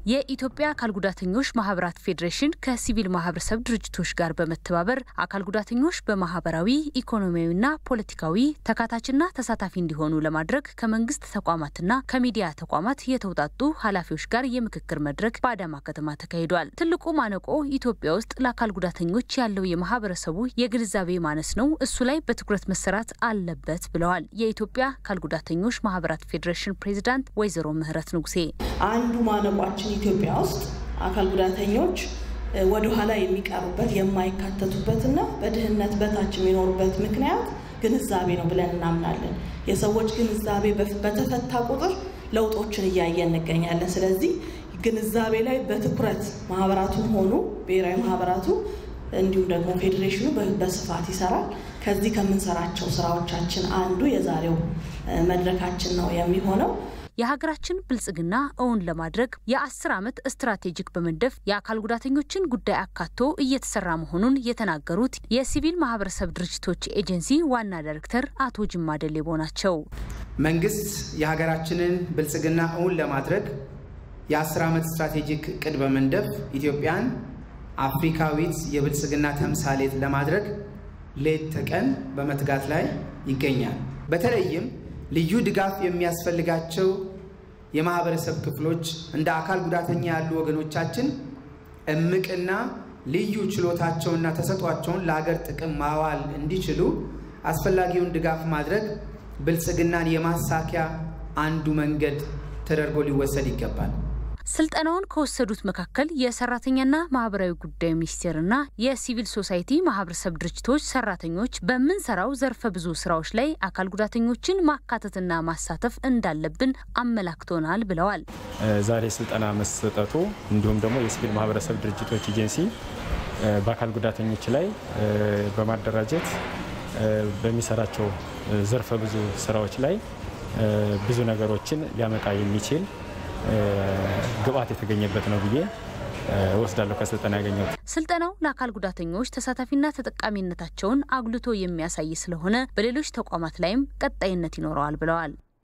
የኢትዮጵያ አካል ጉዳተኞች ማህበራት ፌዴሬሽን ከሲቪል ማህበረሰብ ድርጅቶች ጋር በመተባበር አካል ጉዳተኞች በማህበራዊ ኢኮኖሚያዊና ፖለቲካዊ ተካታችና ተሳታፊ እንዲሆኑ ለማድረግ ከመንግስት ተቋማትና ከሚዲያ ተቋማት የተውጣጡ ኃላፊዎች ጋር የምክክር መድረክ በአዳማ ከተማ ተካሂዷል። ትልቁ ማነቆ ኢትዮጵያ ውስጥ ለአካል ጉዳተኞች ያለው የማህበረሰቡ የግንዛቤ ማነስ ነው። እሱ ላይ በትኩረት መሰራት አለበት ብለዋል የኢትዮጵያ አካል ጉዳተኞች ማህበራት ፌዴሬሽን ፕሬዚዳንት ወይዘሮ ምህረት ንጉሴ። አንዱ ማነቋችን ኢትዮጵያ ውስጥ አካል ጉዳተኞች ወደ ኋላ የሚቀሩበት የማይካተቱበትና በድህነት በታች የሚኖሩበት ምክንያት ግንዛቤ ነው ብለን እናምናለን። የሰዎች ግንዛቤ በተፈታ ቁጥር ለውጦችን እያየን እንገኛለን። ስለዚህ ግንዛቤ ላይ በትኩረት ማህበራቱም ሆኑ ብሔራዊ ማህበራቱ እንዲሁም ደግሞ ፌዴሬሽኑ በስፋት ይሰራል። ከዚህ ከምንሰራቸው ስራዎቻችን አንዱ የዛሬው መድረካችን ነው የሚሆነው። የሀገራችን ብልጽግና እውን ለማድረግ የአስር ዓመት ስትራቴጂክ በመንደፍ የአካል ጉዳተኞችን ጉዳይ አካቶ እየተሰራ መሆኑን የተናገሩት የሲቪል ማህበረሰብ ድርጅቶች ኤጀንሲ ዋና ዳይሬክተር አቶ ጅማ ደሌቦ ናቸው። መንግስት የሀገራችንን ብልጽግና እውን ለማድረግ የአስር ዓመት ስትራቴጂክ እቅድ በመንደፍ ኢትዮጵያን አፍሪካዊት የብልጽግና ተምሳሌት ለማድረግ ሌት ተቀን በመትጋት ላይ ይገኛል። በተለይም ልዩ ድጋፍ የሚያስፈልጋቸው የማህበረሰብ ክፍሎች እንደ አካል ጉዳተኛ ያሉ ወገኖቻችን እምቅና ልዩ ችሎታቸውና ተሰጧቸውን ለሀገር ጥቅም ማዋል እንዲችሉ አስፈላጊውን ድጋፍ ማድረግ ብልጽግናን የማሳኪያ አንዱ መንገድ ተደርጎ ሊወሰድ ይገባል። ስልጠናውን ከወሰዱት መካከል የሰራተኛና ማህበራዊ ጉዳይ ሚኒስቴርና የሲቪል ሶሳይቲ ማህበረሰብ ድርጅቶች ሰራተኞች በምንሰራው ዘርፈ ብዙ ስራዎች ላይ አካል ጉዳተኞችን ማካተትና ማሳተፍ እንዳለብን አመላክቶናል ብለዋል። ዛሬ ስልጠና መሰጠቱ እንዲሁም ደግሞ የሲቪል ማህበረሰብ ድርጅቶች ኤጀንሲ በአካል ጉዳተኞች ላይ በማደራጀት በሚሰራቸው ዘርፈ ብዙ ስራዎች ላይ ብዙ ነገሮችን ሊያመጣ የሚችል ግብአት የተገኘበት ነው ብዬ ወስዳለሁ። ከስልጠና ያገኘሁት ስልጠናው ለአካል ጉዳተኞች ተሳታፊና ተጠቃሚነታቸውን አጉልቶ የሚያሳይ ስለሆነ በሌሎች ተቋማት ላይም ቀጣይነት ይኖረዋል ብለዋል።